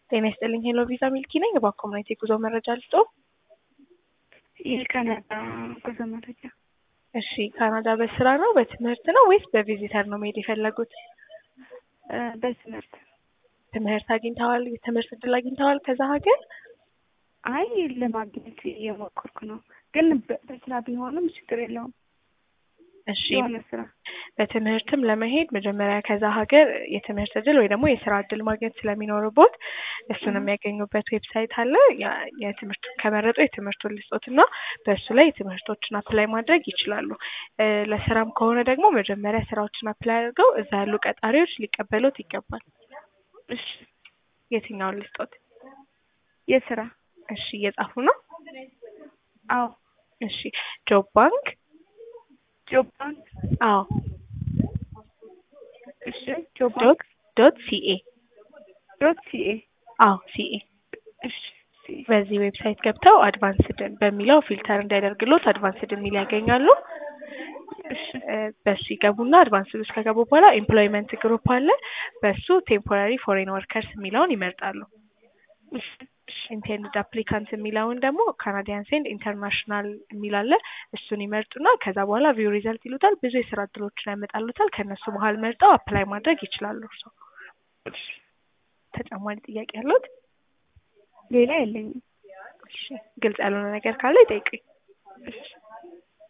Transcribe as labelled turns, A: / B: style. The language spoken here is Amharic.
A: ጤና ይስጥልኝ ሄሎ ቪዛ ሚልኪ ነኝ። በኮሚኒቲ የጉዞ መረጃ ልስጦ።
B: የካናዳ ጉዞ መረጃ።
A: እሺ ካናዳ በስራ ነው በትምህርት ነው ወይስ በቪዚተር ነው መሄድ የፈለጉት?
B: በትምህርት
A: ትምህርት አግኝተዋል? የትምህርት እድል አግኝተዋል ከዛ ሀገር?
B: አይ ለማግኘት እየሞከርኩ ነው፣ ግን በ- በስራ ቢሆንም ችግር የለውም።
A: እሺ
B: የሆነ ስራ
A: በትምህርትም ለመሄድ መጀመሪያ ከዛ ሀገር የትምህርት እድል ወይ ደግሞ የስራ እድል ማግኘት ስለሚኖርቦት እሱን የሚያገኙበት ዌብሳይት አለ። ያ- የትምህርት ከመረጡ የትምህርቱን ልስጦት እና በእሱ ላይ ትምህርቶችን አፕላይ ማድረግ ይችላሉ። እ፣ ለስራም ከሆነ ደግሞ መጀመሪያ ስራዎችን አፕላይ አድርገው እዛ ያሉ ቀጣሪዎች ሊቀበሉት ይገባል።
B: እሺ፣
A: የትኛውን ልስጦት?
B: የስራ
A: እሺ እየጻፉ ነው።
B: አዎ፣
A: እሺ ጆብ ባንክ
B: ጆብ ባንክ
A: አዎ
B: እሺ፣ ጆብ ባንክ
A: ዶት ዶት ሲኤ
B: ዶት ሲኤ
A: አዎ ሲኤ
B: እሺ፣ ሲኤ
A: በዚህ ዌብሳይት ገብተው አድቫንስድ በሚለው ፊልተር እንዲያደርግሎት አድቫንስድ የሚል ያገኛሉ።
B: እሺ፣
A: እ፣ በሱ ይገቡና አድቫንስድ ውስጥ ከገቡ በኋላ ኤምፕሎይመንት ግሩፕ አለ። በሱ ቴምፖራሪ ፎሬን ወርከርስ የሚለውን ይመርጣሉ።
B: እሺ፣ እሺ፣
A: ኢንቴንድድ አፕሊካንት የሚለውን ደግሞ ካናዲያንስ ኤንድ ኢንተርናሽናል የሚል አለ። እሱን ይመርጡና ከዛ በኋላ ቪው ሪዘልት ይሉታል። ብዙ የስራ እድሎችን ያመጣሉታል። ከእነሱ መሀል መርጠው አፕላይ ማድረግ ይችላሉ። እርሶ
B: እሺ።
A: ተጨማሪ ጥያቄ ያሉት?
B: ሌላ የለኝም።
A: እሺ ግልጽ ያልሆነ ነገር ካለ ይጠይቁኝ።
B: እሺ